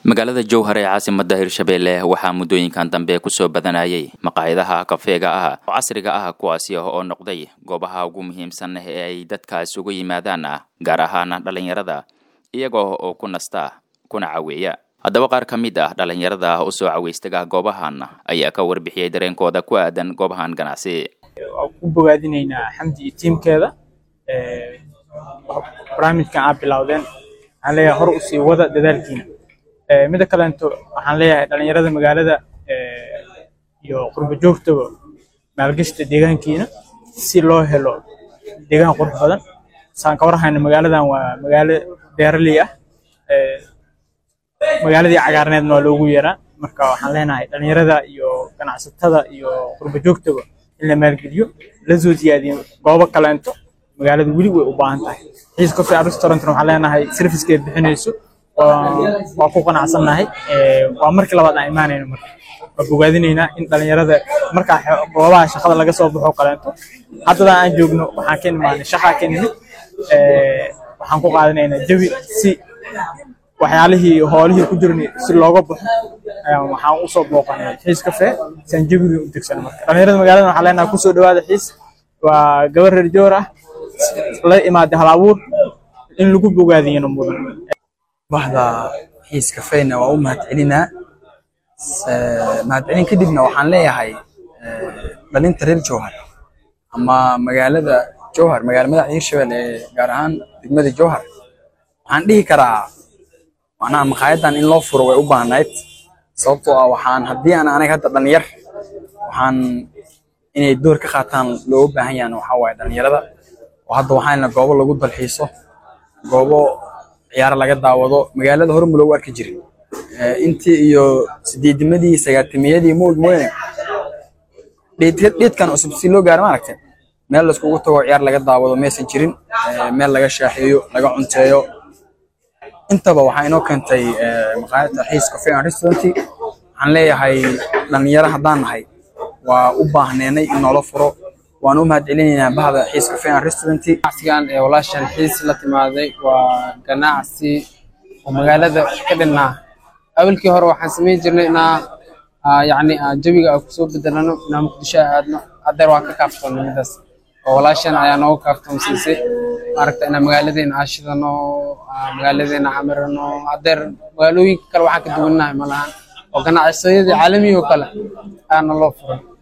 magaalada jowhar ee caasimada hirshabeelle waxaa muddooyinkan dambe kusoo badanayay maqaayadaha kafeega ah oo casriga ah kuwaasi oo noqday goobaha ugu muhiimsan ee ay dadkaas ugu yimaadaan gaar ahaan dhallinyarada iyaga oo ku nasta kuna caweeya haddaba qaar ka mid ah dhallinyarada usoo caweystaga goobahan ayaa ka warbixiyey dareenkooda ku aadan goobahan ganacsi waan ku bogaadinaynaa xamdi iyo tiimkeeda barnaamijkan aad bilowdeen waxaan leeyahay hor usii wada dadaalkiina mida kaleento waxaan leeyahay dhalinyarada magaalada iyo qurbo joogtaba maalgashta deegaankiina si loo helo deegaan qurux badan saan ka warhayna magaaladan waa magaalo beeraley ah magaaladii cagaarneedna waa loogu yeeraa marka waxaan leenahay dhalinyarada iyo ganacsatada iyo qurbo joogtaba in la maalgeliyo la soo siyaadiyo goobo kaleento magaalada weli way u baahan tahay xiis coffee restaurantna waxaan leenahay servicekeed bixinayso waa ku qanacsannahay waa markii labaad aan imaanayno marka waa bogaadinaynaa in dhalinyarada markaa goobaha shaqada laga soo baxo kaleento haddadan aan joogno waxaan ka imaanay shaqaa ka nimid waxaan ku qaadanaynaa jawi si waxyaalihii hoolihii ku jirnay si looga baxo waxaan usoo booqanay xiis kafee saan jawigii u degsan marka dhalinyarada magaalada waxaan leenahay kusoo dhawaada xiis waa gabar reer joor ah la imaaday hal abuur in lagu bogaadiyana mudan bahda xiis kafeena waa u mahadcelinaa mahadcelin kadibna waxaan leeyahay dhalinta reer jowhar ama magaalada jowhar magaala madaxda hirshabelle ee gaar ahaan degmada jowhar waxaan dhihi karaa macnaha maqaayadan in loo furo way u baahnayd sababtoo ah waxaan haddii aan anaga hadda dhalinyar waxaan inay door ka qaataan looga baahan yahan waxaa waaye dhalinyarada oo hadda waxaana goobo lagu dalxiiso goobo ciyaaro laga daawado magaalada hore ma loogu arki jirin intii iyo sideedimadii sagaatimiyadii moog mooyane dheedkan cusub si loo gaaro maaragtay meel laiskugu tago ciyaar laga daawado maysan jirin meel laga shaaxeeyo laga cunteeyo intaba waxaa inoo keentay maqaayadda xiis coffee and restaurant waxaan leeyahay dhalinyaro haddaan nahay waa u baahneenay in noola furo waan u mahadcelinaynaa bahda xiis cafe and restaurant ganacsigan ee walaashan xiis la timaaday waa ganacsi oo magaalada ka dhinnaa awalkii hore waxaan samayn jirnay inaa yacni jawiga aan kusoo bedelano inaa muqdisho aadno haddeer waa ka kaaftoonnay midaas oo walaashan ayaa nooga kaaftoonsiisay maaragta inaa magaaladeena aashidano magaaladeena camirano haddeer magaalooyinka kale waxaan ka duwannahay malahan oo ganacsiyadii caalamiga oo kale ayaana loo furay